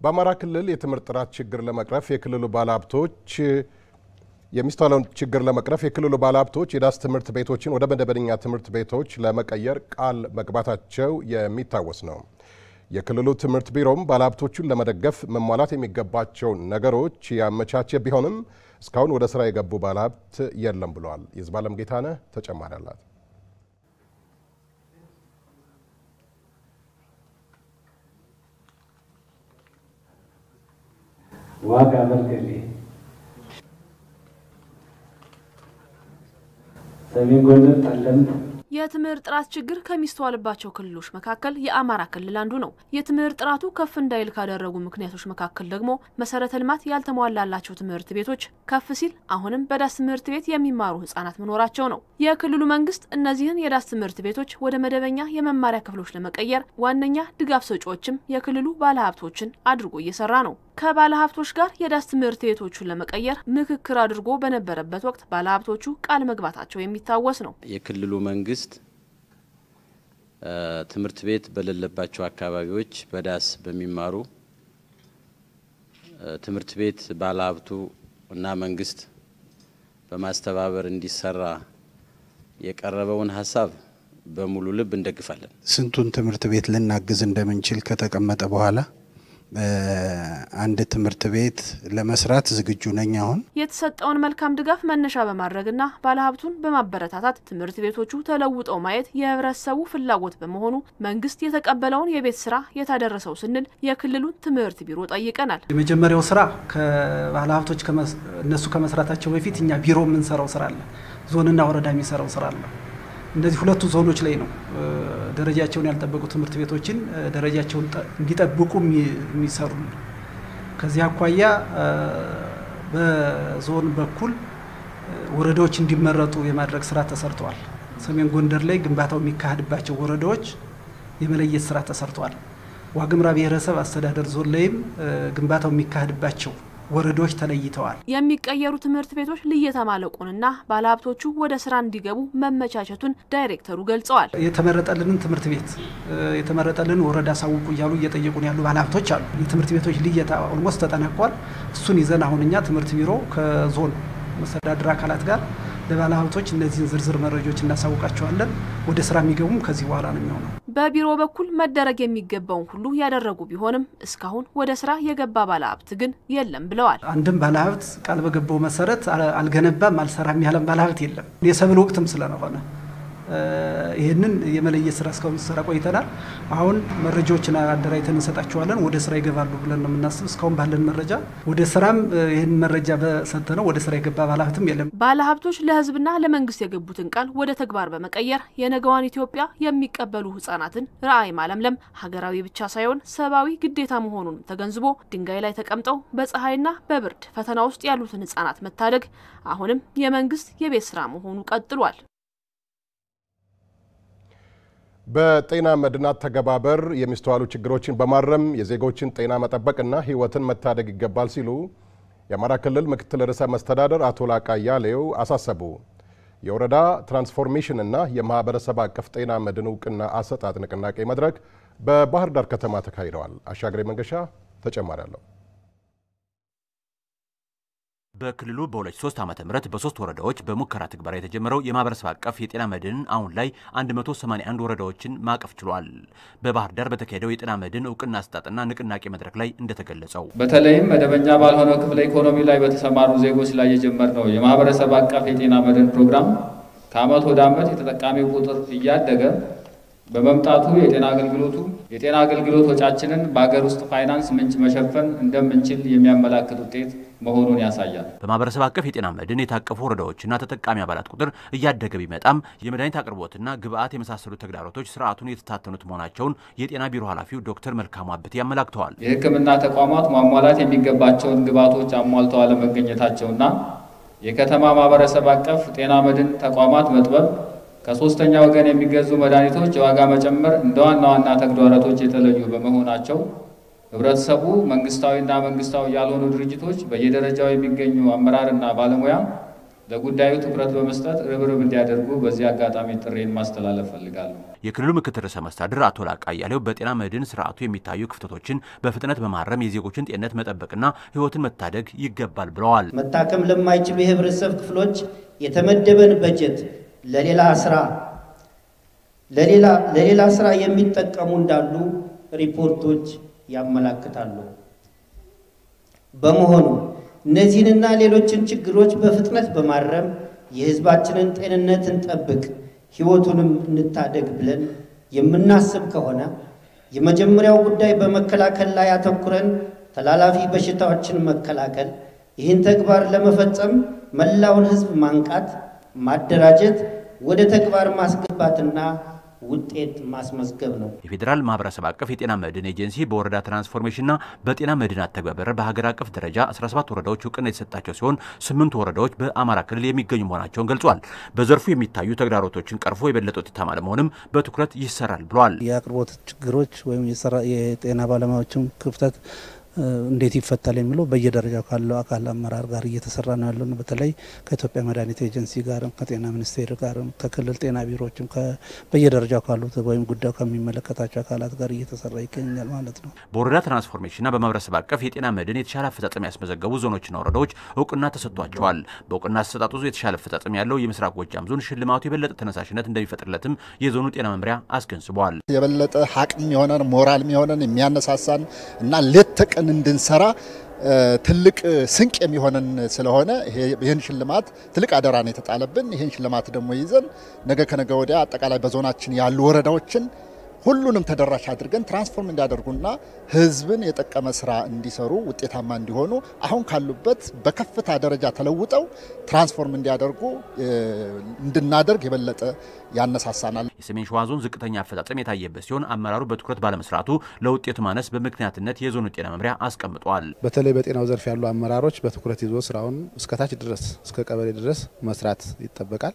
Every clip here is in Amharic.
በአማራ ክልል የትምህርት ጥራት ችግር ለመቅረፍ የክልሉ ባለሀብቶች የሚስተዋለውን ችግር ለመቅረፍ የክልሉ ባለሀብቶች የዳስ ትምህርት ቤቶችን ወደ መደበኛ ትምህርት ቤቶች ለመቀየር ቃል መግባታቸው የሚታወስ ነው። የክልሉ ትምህርት ቢሮም ባለሀብቶቹን ለመደገፍ መሟላት የሚገባቸውን ነገሮች ያመቻቸ ቢሆንም እስካሁን ወደ ስራ የገቡ ባለሀብት የለም ብለዋል። የዝባለም ጌታነህ ተጨማሪ አላት። ዋጋ በርገሌ ሰሜን ጎንደር ጠለምት የትምህርት ጥራት ችግር ከሚስተዋልባቸው ክልሎች መካከል የአማራ ክልል አንዱ ነው። የትምህርት ጥራቱ ከፍ እንዳይል ካደረጉ ምክንያቶች መካከል ደግሞ መሰረተ ልማት ያልተሟላላቸው ትምህርት ቤቶች ከፍ ሲል አሁንም በዳስ ትምህርት ቤት የሚማሩ ህጻናት መኖራቸው ነው። የክልሉ መንግስት እነዚህን የዳስ ትምህርት ቤቶች ወደ መደበኛ የመማሪያ ክፍሎች ለመቀየር ዋነኛ ድጋፍ ሰጪዎችም የክልሉ ባለሀብቶችን አድርጎ እየሰራ ነው። ከባለሀብቶች ጋር የዳስ ትምህርት ቤቶቹን ለመቀየር ምክክር አድርጎ በነበረበት ወቅት ባለሀብቶቹ ቃል መግባታቸው የሚታወስ ነው። የክልሉ መንግስት ትምህርት ቤት በሌለባቸው አካባቢዎች በዳስ በሚማሩ ትምህርት ቤት ባለሀብቱ እና መንግስት በማስተባበር እንዲሰራ የቀረበውን ሀሳብ በሙሉ ልብ እንደግፋለን። ስንቱን ትምህርት ቤት ልናግዝ እንደምንችል ከተቀመጠ በኋላ አንድ ትምህርት ቤት ለመስራት ዝግጁ ነኝ። አሁን የተሰጠውን መልካም ድጋፍ መነሻ በማድረግና ባለሀብቱን በማበረታታት ትምህርት ቤቶቹ ተለውጠው ማየት የህብረተሰቡ ፍላጎት በመሆኑ መንግስት የተቀበለውን የቤት ስራ የታደረሰው ስንል የክልሉን ትምህርት ቢሮ ጠይቀናል። የመጀመሪያው ስራ ከባለሀብቶች እነሱ ከመስራታቸው በፊት እኛ ቢሮ የምንሰራው ስራ አለ። ዞንና ወረዳ የሚሰራው ስራ አለ። እነዚህ ሁለቱ ዞኖች ላይ ነው ደረጃቸውን ያልጠበቁ ትምህርት ቤቶችን ደረጃቸውን እንዲጠብቁ የሚሰሩ። ከዚህ አኳያ በዞን በኩል ወረዳዎች እንዲመረጡ የማድረግ ስራ ተሰርተዋል። ሰሜን ጎንደር ላይ ግንባታው የሚካሄድባቸው ወረዳዎች የመለየት ስራ ተሰርተዋል። ዋግምራ ብሔረሰብ አስተዳደር ዞን ላይም ግንባታው የሚካሄድባቸው ወረዳዎች ተለይተዋል። የሚቀየሩ ትምህርት ቤቶች ልየታ ማለቁንና ባለሀብቶቹ ወደ ስራ እንዲገቡ መመቻቸቱን ዳይሬክተሩ ገልጸዋል። የተመረጠልንን ትምህርት ቤት የተመረጠልን ወረዳ ሳውቁ እያሉ እየጠየቁን ያሉ ባለሀብቶች አሉ። የትምህርት ቤቶች ልየታ ኦልሞስት ተጠናቋል። እሱን ይዘን አሁን እኛ ትምህርት ቢሮ ከዞን መስተዳድር አካላት ጋር ለባለሀብቶች እነዚህን ዝርዝር መረጃዎች እናሳውቃቸዋለን። ወደ ስራ የሚገቡም ከዚህ በኋላ ነው የሚሆነው። በቢሮ በኩል መደረግ የሚገባውን ሁሉ ያደረጉ ቢሆንም እስካሁን ወደ ስራ የገባ ባለሀብት ግን የለም ብለዋል። አንድም ባለሀብት ቃል በገባው መሰረት አልገነባም አልሰራም ያለም ባለሀብት የለም። የሰብል ወቅትም ስለሆነ ይህንን የመለየት ስራ እስካሁን ሲሰራ ቆይተናል። አሁን መረጃዎችን አደራጅተን እንሰጣቸዋለን። ወደ ስራ ይገባሉ ብለን ነው የምናስብ። እስካሁን ባለን መረጃ ወደ ስራም ይህን መረጃ በሰጠነው ወደ ስራ የገባ ባለሀብትም የለም። ባለሀብቶች ለህዝብና ለመንግስት የገቡትን ቃል ወደ ተግባር በመቀየር የነገዋን ኢትዮጵያ የሚቀበሉ ህጻናትን ራዕይ ማለምለም ሀገራዊ ብቻ ሳይሆን ሰብአዊ ግዴታ መሆኑን ተገንዝቦ ድንጋይ ላይ ተቀምጠው በፀሐይና በብርድ ፈተና ውስጥ ያሉትን ህጻናት መታደግ አሁንም የመንግስት የቤት ስራ መሆኑ ቀጥሏል። በጤና መድን አተገባበር የሚስተዋሉ ችግሮችን በማረም የዜጎችን ጤና መጠበቅና ህይወትን መታደግ ይገባል ሲሉ የአማራ ክልል ምክትል ርዕሰ መስተዳደር አቶ ላቃ አያሌው አሳሰቡ። የወረዳ ትራንስፎርሜሽንና የማህበረሰብ አቀፍ ጤና መድን እውቅና አሰጣጥ ንቅናቄ መድረክ በባህር ዳር ከተማ ተካሂደዋል። አሻግሬ መንገሻ ተጨማሪ አለው። በክልሉ በ2003 ዓ ም በሶስት ወረዳዎች በሙከራ ትግበራ የተጀመረው የማህበረሰብ አቀፍ የጤና መድን አሁን ላይ 181 ወረዳዎችን ማቀፍ ችሏል። በባህር ዳር በተካሄደው የጤና መድን እውቅና አሰጣጥና ንቅናቄ መድረክ ላይ እንደተገለጸው በተለይም መደበኛ ባልሆነው ክፍለ ኢኮኖሚ ላይ በተሰማሩ ዜጎች ላይ የጀመርነው የማህበረሰብ አቀፍ የጤና መድን ፕሮግራም ከዓመት ወደ ዓመት የተጠቃሚው ቁጥር እያደገ በመምጣቱ የጤና አገልግሎቱ የጤና አገልግሎት ወጫችንን በሀገር ውስጥ ፋይናንስ ምንጭ መሸፈን እንደምንችል የሚያመላክት ውጤት መሆኑን ያሳያል። በማህበረሰብ አቀፍ የጤና መድን የታቀፉ ወረዳዎችና ተጠቃሚ አባላት ቁጥር እያደገ ቢመጣም የመድኃኒት አቅርቦትና ግብአት የመሳሰሉ ተግዳሮቶች ስርዓቱን የተፈታተኑት መሆናቸውን የጤና ቢሮ ኃላፊው ዶክተር መልካሙ አብቴ ያመላክተዋል። የሕክምና ተቋማት ማሟላት የሚገባቸውን ግብአቶች አሟልተው አለመገኘታቸውና የከተማ ማህበረሰብ አቀፍ ጤና መድን ተቋማት መጥበብ ከሶስተኛ ወገን የሚገዙ መድኃኒቶች የዋጋ መጨመር እንደ ዋና ዋና ተግዳሮቶች የተለዩ በመሆናቸው ህብረተሰቡ፣ መንግስታዊና መንግስታዊ ያልሆኑ ድርጅቶች፣ በየደረጃው የሚገኙ አመራርና ባለሙያ ለጉዳዩ ትኩረት በመስጠት ርብርብ እንዲያደርጉ በዚህ አጋጣሚ ጥሬን ማስተላለፍ ፈልጋለሁ። የክልሉ ምክትል ርዕሰ መስተዳድር አቶ ላቃ አያሌው በጤና መድን ስርዓቱ የሚታዩ ክፍተቶችን በፍጥነት በማረም የዜጎችን ጤንነት መጠበቅና ሕይወትን መታደግ ይገባል ብለዋል። መታከም ለማይችሉ የህብረተሰብ ክፍሎች የተመደበን በጀት ለሌላ ስራ ለሌላ ለሌላ ስራ የሚጠቀሙ እንዳሉ ሪፖርቶች ያመላክታሉ። በመሆኑ እነዚህንና ሌሎችን ችግሮች በፍጥነት በማረም የህዝባችንን ጤንነት እንጠብቅ፣ ህይወቱንም እንታደግ ብለን የምናስብ ከሆነ የመጀመሪያው ጉዳይ በመከላከል ላይ አተኩረን ተላላፊ በሽታዎችን መከላከል፣ ይህን ተግባር ለመፈጸም መላውን ህዝብ ማንቃት፣ ማደራጀት፣ ወደ ተግባር ማስገባትና ውጤት ማስመዝገብ ነው። የፌዴራል ማህበረሰብ አቀፍ የጤና መድን ኤጀንሲ በወረዳ ትራንስፎርሜሽንና በጤና መድን አተገባበር በሀገር አቀፍ ደረጃ 17 ወረዳዎች እውቅና የተሰጣቸው ሲሆን ስምንቱ ወረዳዎች በአማራ ክልል የሚገኙ መሆናቸውን ገልጿል። በዘርፉ የሚታዩ ተግዳሮቶችን ቀርፎ የበለጠ ውጤታማ ለመሆንም በትኩረት ይሰራል ብሏል። የአቅርቦት ችግሮች ወይም የጤና ባለሙያዎችን ክፍተት እንዴት ይፈታል የሚለው በየደረጃው ካለው አካል አመራር ጋር እየተሰራ ነው ያለው። በተለይ ከኢትዮጵያ መድኃኒት ኤጀንሲ ጋርም ከጤና ሚኒስቴር ጋርም ከክልል ጤና ቢሮዎችም በየደረጃው ካሉት ወይም ጉዳዩ ከሚመለከታቸው አካላት ጋር እየተሰራ ይገኛል ማለት ነው። በወረዳ ትራንስፎርሜሽንና በማህበረሰብ አቀፍ የጤና መድን የተሻለ አፈጻጸም ያስመዘገቡ ዞኖችና ወረዳዎች እውቅና ተሰጥቷቸዋል። በእውቅና አሰጣጡ የተሻለ አፈጻጸም ያለው የምስራቅ ጎጃም ዞን ሽልማቱ የበለጠ ተነሳሽነት እንደሚፈጥርለትም የዞኑ ጤና መምሪያ አስገንዝቧል። የበለጠ ሀቅም የሆነን ሞራል የሆነን የሚያነሳሳን እና ሌት ተቀን እንድንሰራ ትልቅ ስንቅ የሚሆነን ስለሆነ ይህን ሽልማት ትልቅ አደራ ነው የተጣለብን። ይህን ሽልማት ደግሞ ይዘን ነገ ከነገ ወዲያ አጠቃላይ በዞናችን ያሉ ወረዳዎችን ሁሉንም ተደራሽ አድርገን ትራንስፎርም እንዲያደርጉና ሕዝብን የጠቀመ ስራ እንዲሰሩ ውጤታማ እንዲሆኑ አሁን ካሉበት በከፍታ ደረጃ ተለውጠው ትራንስፎርም እንዲያደርጉ እንድናደርግ የበለጠ ያነሳሳናል። የሰሜን ሸዋ ዞን ዝቅተኛ አፈጻጸም የታየበት ሲሆን አመራሩ በትኩረት ባለመስራቱ ለውጤቱ ማነስ በምክንያትነት የዞኑ ጤና መምሪያ አስቀምጧል። በተለይ በጤናው ዘርፍ ያሉ አመራሮች በትኩረት ይዞ ስራውን እስከታች ድረስ እስከ ቀበሌ ድረስ መስራት ይጠበቃል።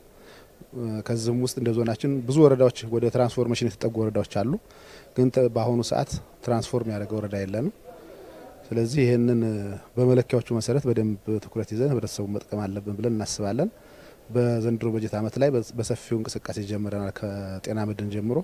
ከዚህም ውስጥ እንደ ዞናችን ብዙ ወረዳዎች ወደ ትራንስፎርሜሽን የተጠጉ ወረዳዎች አሉ። ግን በአሁኑ ሰዓት ትራንስፎርም ያደረገ ወረዳ የለንም። ስለዚህ ይህንን በመለኪያዎቹ መሰረት በደንብ ትኩረት ይዘን ህብረተሰቡን መጥቀም አለብን ብለን እናስባለን። በዘንድሮ በጀት ዓመት ላይ በሰፊው እንቅስቃሴ ጀምረናል። ከጤና መድን ጀምሮ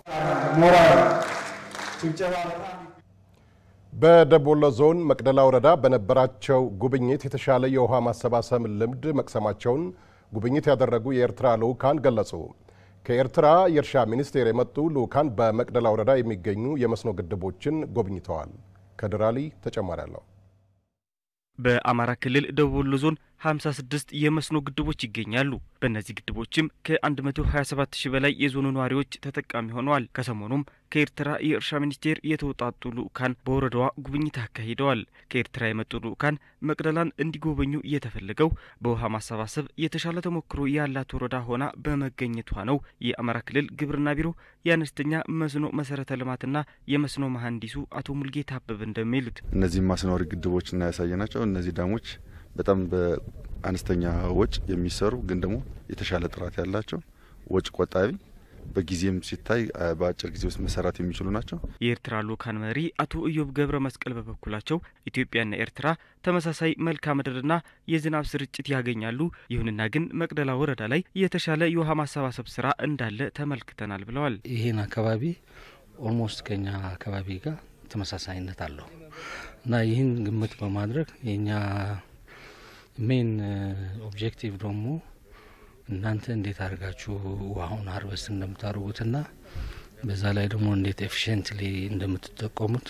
በደቡብ ወሎ ዞን መቅደላ ወረዳ በነበራቸው ጉብኝት የተሻለ የውሃ ማሰባሰብ ልምድ መቅሰማቸውን ጉብኝት ያደረጉ የኤርትራ ልዑካን ገለጹ። ከኤርትራ የእርሻ ሚኒስቴር የመጡ ልዑካን በመቅደላ ወረዳ የሚገኙ የመስኖ ግድቦችን ጎብኝተዋል። ከድራሊ ተጨማሪ አለው። በአማራ ክልል ደቡብ ወሎ ዞን 56 የመስኖ ግድቦች ይገኛሉ። በእነዚህ ግድቦችም ከ127 ሺህ በላይ የዞኑ ነዋሪዎች ተጠቃሚ ሆነዋል። ከሰሞኑም ከኤርትራ የእርሻ ሚኒስቴር የተውጣጡ ልዑካን በወረዳዋ ጉብኝት አካሂደዋል። ከኤርትራ የመጡ ልዑካን መቅደላን እንዲጎበኙ እየተፈለገው በውሃ ማሰባሰብ የተሻለ ተሞክሮ ያላት ወረዳ ሆና በመገኘቷ ነው። የአማራ ክልል ግብርና ቢሮ የአነስተኛ መስኖ መሰረተ ልማትና የመስኖ መሐንዲሱ አቶ ሙልጌታ አበበ እንደሚሉት እነዚህ ማስኖሪ ግድቦችና ያሳየናቸው እነዚህ ዳሞች በጣም በአነስተኛ ወጭ የሚሰሩ ግን ደግሞ የተሻለ ጥራት ያላቸው ወጭ ቆጣቢ በጊዜም ሲታይ በአጭር ጊዜ ውስጥ መሰራት የሚችሉ ናቸው። የኤርትራ ልኡካን መሪ አቶ ኢዮብ ገብረ መስቀል በበኩላቸው ኢትዮጵያና ኤርትራ ተመሳሳይ መልክዓ ምድርና የዝናብ ስርጭት ያገኛሉ። ይሁንና ግን መቅደላ ወረዳ ላይ የተሻለ የውሃ ማሰባሰብ ስራ እንዳለ ተመልክተናል ብለዋል። ይህን አካባቢ ኦልሞስት ከኛ አካባቢ ጋር ተመሳሳይነት አለው እና ይህን ግምት በማድረግ የኛ ሜን ኦብጀክቲቭ ደግሞ እናንተ እንዴት አድርጋችሁ ውሃውን ሀርቨስት እንደምታደርጉትና በዛ ላይ ደግሞ እንዴት ኤፊሽንትሊ እንደምትጠቀሙት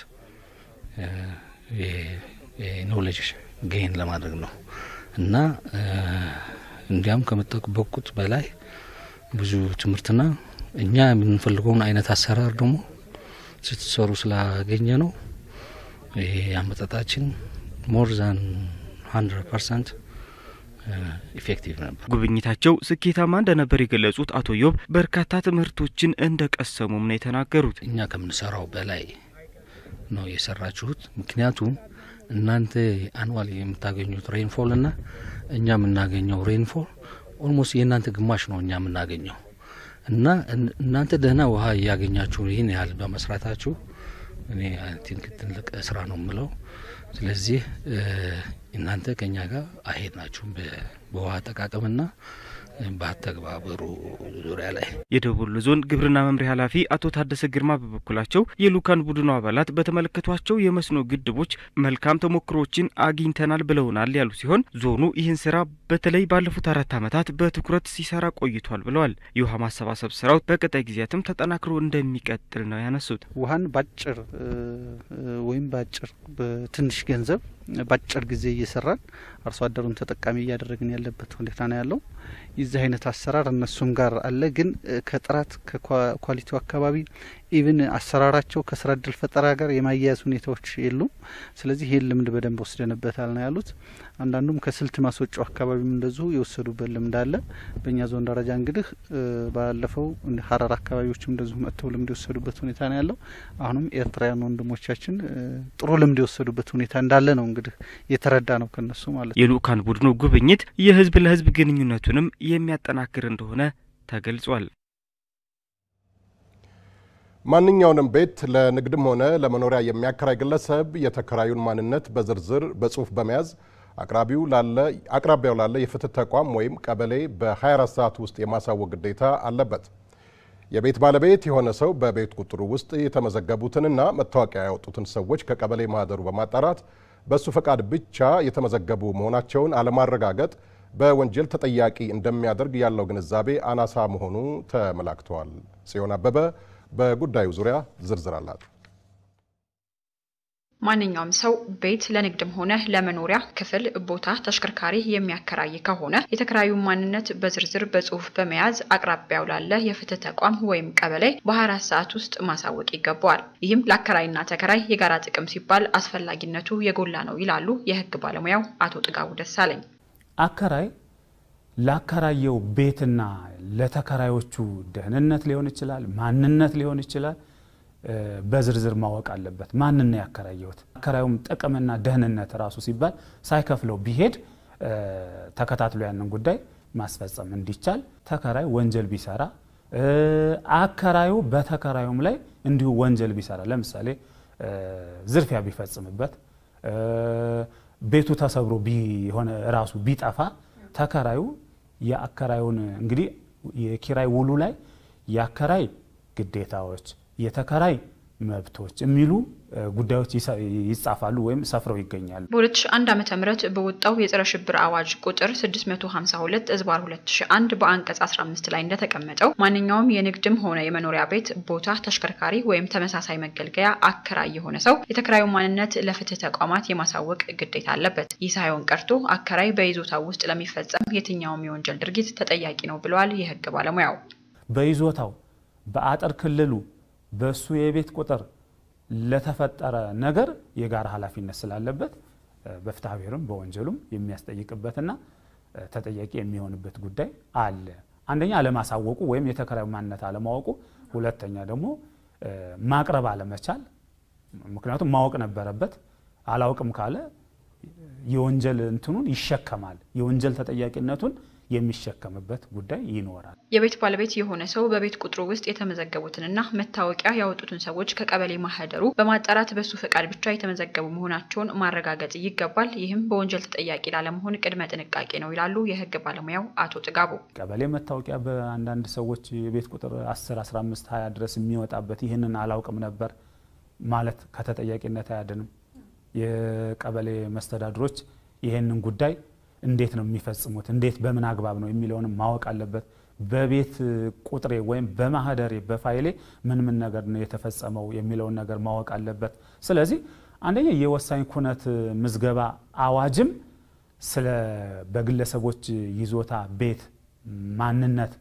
የኖሌጅ ጌን ለማድረግ ነው እና እንዲያም ከምጠበቁት በላይ ብዙ ትምህርትና እኛ የምንፈልገውን አይነት አሰራር ደግሞ ስትሰሩ ስላገኘ ነው ይሄ አመጣጣችን ሞር ዛን ሀንድረድ ፐርሰንት ኢፌክቲቭ ነበር። ጉብኝታቸው ስኬታማ እንደነበር የገለጹት አቶ ዮብ በርካታ ትምህርቶችን እንደ ቀሰሙም ነው የተናገሩት። እኛ ከምንሰራው በላይ ነው የሰራችሁት። ምክንያቱም እናንተ አንዋል የምታገኙት ሬንፎል እና እኛ የምናገኘው ሬንፎል ኦልሞስት የእናንተ ግማሽ ነው እኛ የምናገኘው እና እናንተ ደህና ውሃ እያገኛችሁ ይህን ያህል በመስራታችሁ እኔ አይ ቲንክ ትልቅ ስራ ነው የምለው። ስለዚህ እናንተ ከኛ ጋር አሄድ ናችሁም በውሃ አጠቃቀምና በአተግባበሩ ዙሪያ ላይ የደቡብ ወሎ ዞን ግብርና መምሪያ ኃላፊ አቶ ታደሰ ግርማ በበኩላቸው የልኡካን ቡድኑ አባላት በተመለከቷቸው የመስኖ ግድቦች መልካም ተሞክሮችን አግኝተናል ብለውናል ያሉ ሲሆን ዞኑ ይህን ስራ በተለይ ባለፉት አራት ዓመታት በትኩረት ሲሰራ ቆይቷል ብለዋል። የውሃ ማሰባሰብ ስራው በቀጣይ ጊዜያትም ተጠናክሮ እንደሚቀጥል ነው ያነሱት። ውሃን ባጭር ወይም ባጭር በትንሽ ገንዘብ ባጭር ጊዜ እየሰራን አርሶ አደሩን ተጠቃሚ እያደረግን ያለበት ሁኔታ ነው ያለው። የዚህ አይነት አሰራር እነሱም ጋር አለ። ግን ከጥራት ከኳሊቲው አካባቢ ኢቭን አሰራራቸው ከስራ እድል ፈጠራ ጋር የማያያዝ ሁኔታዎች የሉም። ስለዚህ ይህን ልምድ በደንብ ወስደንበታል ነው ያሉት። አንዳንዱም ከስልት ማስወጫው አካባቢም እንደዚሁ የወሰዱበት ልምድ አለ። በእኛ ዞን ደረጃ እንግዲህ ባለፈው ሀረር አካባቢዎችም እንደዚሁ መጥተው ልምድ የወሰዱበት ሁኔታ ነው ያለው። አሁንም ኤርትራውያን ወንድሞቻችን ጥሩ ልምድ የወሰዱበት ሁኔታ እንዳለ ነው እንግዲህ የተረዳ ነው ከነሱ ማለት ነው። የልኡካን ቡድኑ ጉብኝት የህዝብ ለህዝብ ግንኙነቱንም የሚያጠናክር እንደሆነ ተገልጿል። ማንኛውንም ቤት ለንግድም ሆነ ለመኖሪያ የሚያከራይ ግለሰብ የተከራዩን ማንነት በዝርዝር በጽሁፍ በመያዝ አቅራቢው ላለ አቅራቢያው ላለ የፍትህ ተቋም ወይም ቀበሌ በ24 ሰዓት ውስጥ የማሳወቅ ግዴታ አለበት። የቤት ባለቤት የሆነ ሰው በቤት ቁጥሩ ውስጥ የተመዘገቡትንና መታወቂያ ያወጡትን ሰዎች ከቀበሌ ማህደሩ በማጣራት በእሱ ፈቃድ ብቻ የተመዘገቡ መሆናቸውን አለማረጋገጥ በወንጀል ተጠያቂ እንደሚያደርግ ያለው ግንዛቤ አናሳ መሆኑ ተመላክተዋል። ጽዮን አበበ በጉዳዩ ዙሪያ ዝርዝር አላት። ማንኛውም ሰው ቤት ለንግድም ሆነ ለመኖሪያ ክፍል፣ ቦታ፣ ተሽከርካሪ የሚያከራይ ከሆነ የተከራዩን ማንነት በዝርዝር በጽሁፍ በመያዝ አቅራቢያው ላለ የፍትህ ተቋም ወይም ቀበሌ በ24 ሰዓት ውስጥ ማሳወቅ ይገባዋል። ይህም ለአከራይና ተከራይ የጋራ ጥቅም ሲባል አስፈላጊነቱ የጎላ ነው ይላሉ የህግ ባለሙያው አቶ ጥጋቡ ደሳለኝ። አከራይ ላከራየው ቤትና ለተከራዮቹ ደህንነት ሊሆን ይችላል፣ ማንነት ሊሆን ይችላል በዝርዝር ማወቅ አለበት። ማንን ነው ያከራየሁት? አከራዩም ጥቅምና ደህንነት ራሱ ሲባል ሳይከፍለው ቢሄድ ተከታትሎ ያንን ጉዳይ ማስፈጸም እንዲቻል ተከራይ ወንጀል ቢሰራ አከራዩ በተከራዩም ላይ እንዲሁ ወንጀል ቢሰራ ለምሳሌ ዝርፊያ ቢፈጽምበት ቤቱ ተሰብሮ ቢሆነ ራሱ ቢጠፋ ተከራዩ የአከራዩን እንግዲህ የኪራይ ውሉ ላይ የአከራይ ግዴታዎች የተከራይ መብቶች የሚሉ ጉዳዮች ይጻፋሉ ወይም ሰፍረው ይገኛሉ። በ2001 ዓ ም በወጣው የጸረ ሽብር አዋጅ ቁጥር 652 እዝባር 2001 በአንቀጽ 15 ላይ እንደተቀመጠው ማንኛውም የንግድም ሆነ የመኖሪያ ቤት ቦታ፣ ተሽከርካሪ ወይም ተመሳሳይ መገልገያ አከራይ የሆነ ሰው የተከራዩ ማንነት ለፍትህ ተቋማት የማሳወቅ ግዴታ አለበት። ይህ ሳይሆን ቀርቶ አከራይ በይዞታው ውስጥ ለሚፈጸም የትኛውም የወንጀል ድርጊት ተጠያቂ ነው ብለዋል የህግ ባለሙያው። በይዞታው በአጥር ክልሉ በእሱ የቤት ቁጥር ለተፈጠረ ነገር የጋራ ኃላፊነት ስላለበት በፍትሐ ብሔርም በወንጀሉም የሚያስጠይቅበትና ተጠያቂ የሚሆንበት ጉዳይ አለ። አንደኛ አለማሳወቁ ወይም የተከራዩ ማንነት አለማወቁ፣ ሁለተኛ ደግሞ ማቅረብ አለመቻል። ምክንያቱም ማወቅ ነበረበት። አላውቅም ካለ የወንጀል እንትኑን ይሸከማል። የወንጀል ተጠያቂነቱን የሚሸከምበት ጉዳይ ይኖራል። የቤት ባለቤት የሆነ ሰው በቤት ቁጥሩ ውስጥ የተመዘገቡትንና መታወቂያ ያወጡትን ሰዎች ከቀበሌ ማህደሩ በማጣራት በሱ ፈቃድ ብቻ የተመዘገቡ መሆናቸውን ማረጋገጥ ይገባል። ይህም በወንጀል ተጠያቂ ላለመሆን ቅድመ ጥንቃቄ ነው ይላሉ የህግ ባለሙያው አቶ ጥጋቡ። ቀበሌ መታወቂያ በአንዳንድ ሰዎች የቤት ቁጥር 10፣ 15፣ 20 ድረስ የሚወጣበት ይህንን አላውቅም ነበር ማለት ከተጠያቂነት አያድንም። የቀበሌ መስተዳድሮች ይህንን ጉዳይ እንዴት ነው የሚፈጽሙት፣ እንዴት በምን አግባብ ነው የሚለውንም ማወቅ አለበት። በቤት ቁጥሬ ወይም በማህደሬ በፋይሌ ምን ምን ነገር ነው የተፈጸመው የሚለውን ነገር ማወቅ አለበት። ስለዚህ አንደኛ የወሳኝ ኩነት ምዝገባ አዋጅም ስለ በግለሰቦች ይዞታ ቤት ማንነት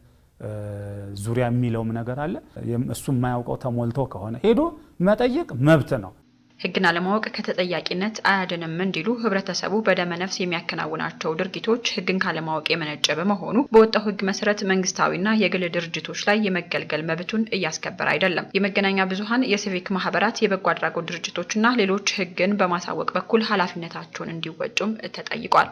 ዙሪያ የሚለውም ነገር አለ። እሱ የማያውቀው ተሞልቶ ከሆነ ሄዶ መጠየቅ መብት ነው። ህግን አለማወቅ ከተጠያቂነት አያድንም እንዲሉ ህብረተሰቡ በደመ ነፍስ የሚያከናውናቸው ድርጊቶች ህግን ካለማወቅ የመነጨ በመሆኑ በወጣው ህግ መሰረት መንግስታዊና የግል ድርጅቶች ላይ የመገልገል መብቱን እያስከበረ አይደለም። የመገናኛ ብዙኃን፣ የሲቪክ ማህበራት፣ የበጎ አድራጎት ድርጅቶችና ሌሎች ህግን በማሳወቅ በኩል ኃላፊነታቸውን እንዲወጡም ተጠይቋል።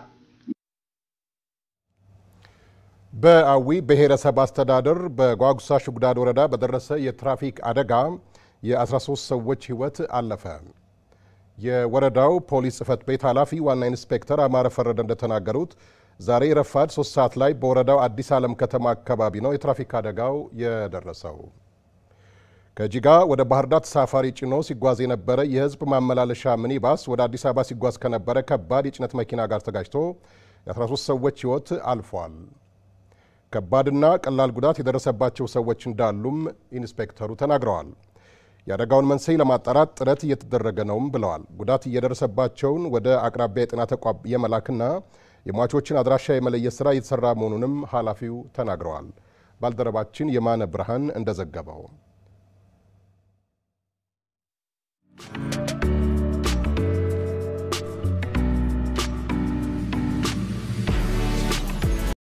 በአዊ ብሔረሰብ አስተዳደር በጓጉሳ ሽጉዳድ ወረዳ በደረሰ የትራፊክ አደጋ የ13 ሰዎች ህይወት አለፈ። የወረዳው ፖሊስ ጽሕፈት ቤት ኃላፊ ዋና ኢንስፔክተር አማረ ፈረደ እንደተናገሩት ዛሬ ረፋድ ሶስት ሰዓት ላይ በወረዳው አዲስ ዓለም ከተማ አካባቢ ነው የትራፊክ አደጋው የደረሰው። ከጂጋ ወደ ባህር ዳር ተሳፋሪ ጭኖ ሲጓዝ የነበረ የሕዝብ ማመላለሻ ሚኒባስ ወደ አዲስ አበባ ሲጓዝ ከነበረ ከባድ የጭነት መኪና ጋር ተጋጭቶ የ13 ሰዎች ሕይወት አልፏል። ከባድና ቀላል ጉዳት የደረሰባቸው ሰዎች እንዳሉም ኢንስፔክተሩ ተናግረዋል። የአደጋውን መንስኤ ለማጣራት ጥረት እየተደረገ ነውም ብለዋል። ጉዳት እየደረሰባቸውን ወደ አቅራቢያ የጤና ተቋም የመላክና የሟቾችን አድራሻ የመለየት ስራ እየተሰራ መሆኑንም ኃላፊው ተናግረዋል። ባልደረባችን የማነ ብርሃን እንደዘገበው